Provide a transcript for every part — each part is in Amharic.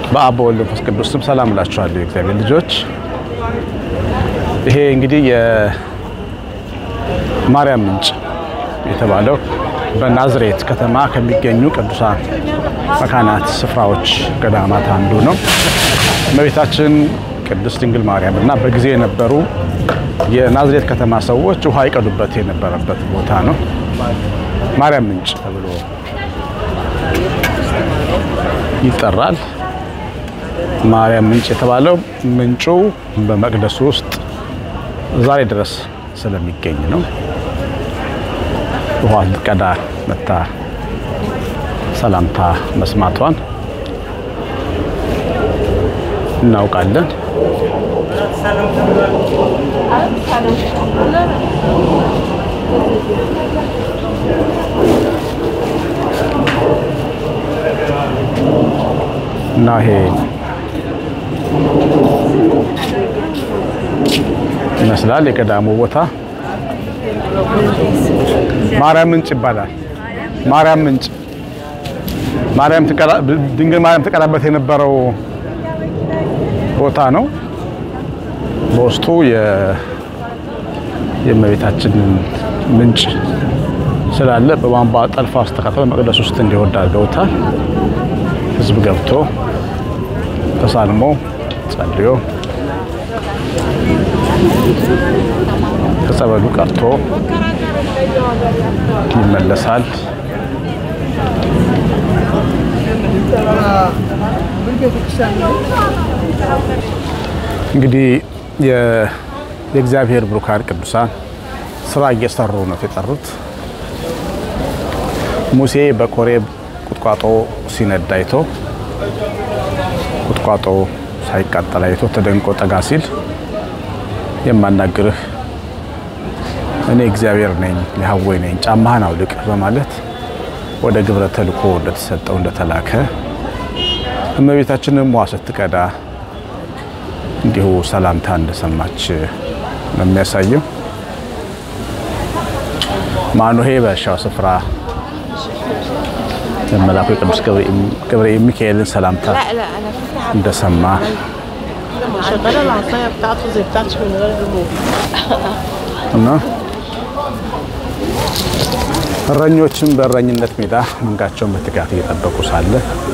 በአብ በወልድ በመንፈስ ቅዱስ ስም ሰላም እላችኋለሁ የእግዚአብሔር ልጆች። ይሄ እንግዲህ የማርያም ምንጭ የተባለው በናዝሬት ከተማ ከሚገኙ ቅዱሳን መካናት ስፍራዎች ገዳማት አንዱ ነው። እመቤታችን ቅድስት ድንግል ማርያም እና በጊዜ የነበሩ የናዝሬት ከተማ ሰዎች ውሃ ይቀዱበት የነበረበት ቦታ ነው። ማርያም ምንጭ ተብሎ ይጠራል። ማርያም ምንጭ የተባለው ምንጩ በመቅደሱ ውስጥ ዛሬ ድረስ ስለሚገኝ ነው። ውሃ ልትቀዳ መታ ሰላምታ መስማቷን እናውቃለን። እና ይሄ ይመስላል የገዳሙ ቦታ ማርያም ምንጭ ይባላል። ማርያም ምንጭ ማርያም ትቀዳ ድንግል ማርያም ትቀዳበት የነበረው ቦታ ነው። በውስጡ የእመቤታችንን ምንጭ ስላለ በቧንቧ ጠልፋ አስተካክለው መቅደስ ውስጥ እንዲወርድ አድርገውታል። ሕዝብ ገብቶ ተሳልሞ ጸልዮ ከጸበሉ ቀርቶ ይመለሳል። እንግዲህ የእግዚአብሔር ብሩካን ቅዱሳን ስራ እየሰሩ ነው የጠሩት። ሙሴ በኮሬብ ቁጥቋጦ ሲነድ አይቶ ቁጥቋጦ ሳይቃጠል አይቶ ተደንቆ ጠጋ ሲል የማናግርህ እኔ እግዚአብሔር ነኝ የሐወይ ነኝ ጫማህን አውልቅ በማለት ወደ ግብረ ተልኮ እንደተሰጠው እንደተላከ እመቤታችንም ውሃ ስትቀዳ እንዲሁ ሰላምታ እንደሰማች ነው የሚያሳየው። ማኑሄ በእርሻው ስፍራ የመላኩ የቅዱስ ገብርኤል ሚካኤልን ሰላምታ እንደሰማ شغاله العصايه بتاعته زي بتاعتي من غير ريموت እና እረኞችም በእረኝነት ሜዳ መንጋቸውን በትጋት እየጠበቁ ሳለ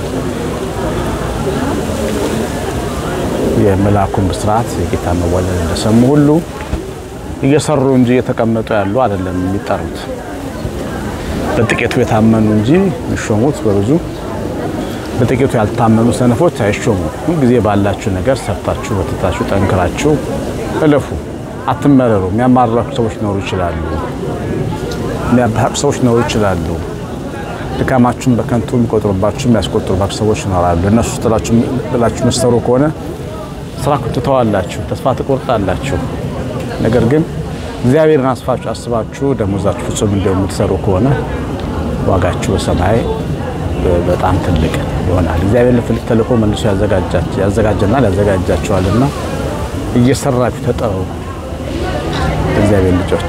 የመልአኩን ብስራት የጌታ መወለድ እንደሰሙ ሁሉ እየሰሩ እንጂ እየተቀመጡ ያሉ አይደለም የሚጠሩት። በጥቂቱ የታመኑ እንጂ የሚሾሙት በብዙ በጥቂቱ ያልታመኑ ሰነፎች አይሾሙም። ሁልጊዜ ባላችሁ ነገር ሰርታችሁ በትታችሁ ጠንክራችሁ እለፉ። አትመረሩ። የሚያማርራችሁ ሰዎች ሊኖሩ ይችላሉ። የሚያባርቁ ሰዎች ሊኖሩ ይችላሉ። ድካማችሁን በከንቱ የሚቆጥሩባችሁ የሚያስቆጥሩባችሁ ሰዎች ይኖራሉ። እነሱ ጥላችሁ ብላችሁ የምትሰሩ ከሆነ ስራ ትተዋላችሁ፣ ተስፋ ትቆርጣላችሁ። ነገር ግን እግዚአብሔርን አስፋችሁ አስባችሁ ደሞዛችሁ ፍጹም እንዲሆን የምትሰሩ ከሆነ ዋጋችሁ በሰማይ በጣም ትልቅ ይሆናል። እግዚአብሔር ለፍልቅ ተልእኮ መልሶ ያዘጋጀናል ያዘጋጃቸዋልና እየሰራችሁ ተጠሩ። እግዚአብሔር ልጆች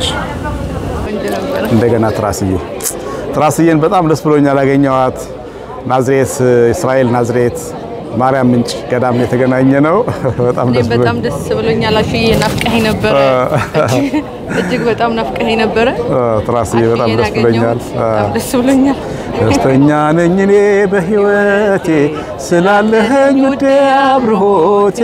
እንደገና ትራስዬ ትራስዬን በጣም ደስ ብሎኛል ያገኘኋት። ናዝሬት እስራኤል ናዝሬት ማርያም ምንጭ ገዳም የተገናኘ ነው። በጣም ደስ እኔም በጣም ደስ ብሎኛል። አሹዬ ናፍቀኸኝ ነበረ፣ እጅግ በጣም ናፍቀኸኝ ነበረ። ትራስዬ በጣም አሹዬን ደስ ብሎኛል። አገኘሁት። በጣም ደስ ብሎኛል። ደስተኛ ነኝ እኔ በሕይወቴ ስላለኸኝ ውዴ አብርሆቴ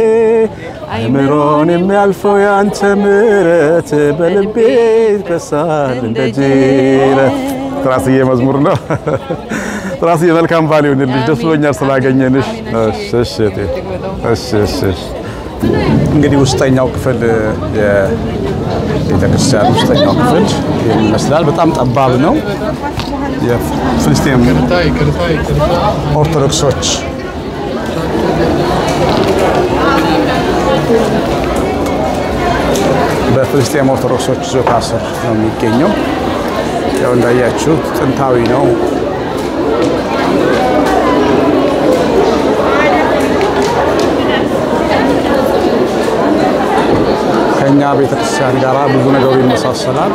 አይምሮን የሚያልፈው ያንተ ምሕረት በልቤ ይፈሳል እንደ ጅረት። ትራስዬ መዝሙር ነው። ትራስዬ መልካም ባል ይሁንልሽ። ደስ ብሎኛል ስላገኘንሽ። እሺ እሺ እቴ። እሺ እሺ እሺ። እንግዲህ ውስጠኛው ክፍል የቤተክርስቲያን ውስጠኛው ክፍል ይህን ይመስላል። በጣም ጠባብ ነው። የፍልስጤም ኦርቶዶክሶች በፍልስጤም ኦርቶዶክሶች ይዞታ ስር ነው የሚገኘው። ያው እንዳያችሁት ጥንታዊ ነው። ከኛ ቤተክርስቲያን ጋር ብዙ ነገሩ ይመሳሰላል።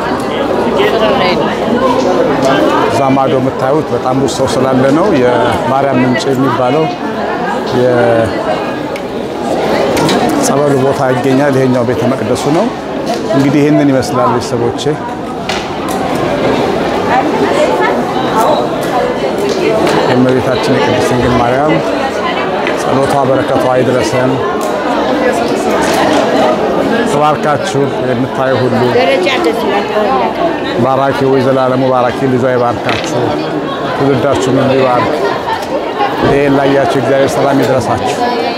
እዛ ማዶ የምታዩት በጣም ብዙ ሰው ስላለ ነው። የማርያም ምንጭ የሚባለው የጸበሉ ቦታ ይገኛል። ይሄኛው ቤተ መቅደሱ ነው። እንግዲህ ይህንን ይመስላል ቤተሰቦቼ። የእመቤታችን የቅድስት ድንግል ማርያም ጸሎቷ በረከቷ አይድረሰን። ተባርካችሁ የምታዩ ሁሉ ባራኪ ወይ ዘላለሙ ባራኪ ልጇ ይባርካችሁ፣ ትውልዳችሁን ሁሉ ይባርክ። ይህን ላያችሁ እግዚአብሔር ሰላም ይድረሳችሁ።